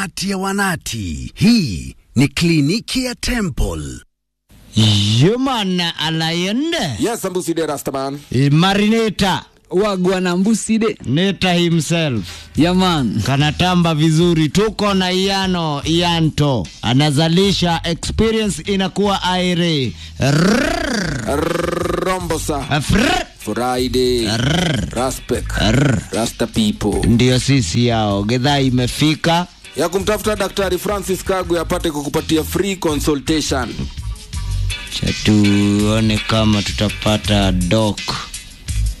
Ati ya wanati. Hii ni kliniki ya Temple. Human Alayende Yes, Ambusi de Rastaman. Marineta wagwana mbuside Neta himself yaman kanatamba vizuri, tuko na Iano Ianto anazalisha experience inakuwa aire Rombosa. Frrr. Friday. Raspek. Rasta people. Ndiyo sisi yao, gedhaa imefika Ya kumtafuta Daktari Francis Kagwe apate kukupatia free consultation. cha tuone kama tutapata doc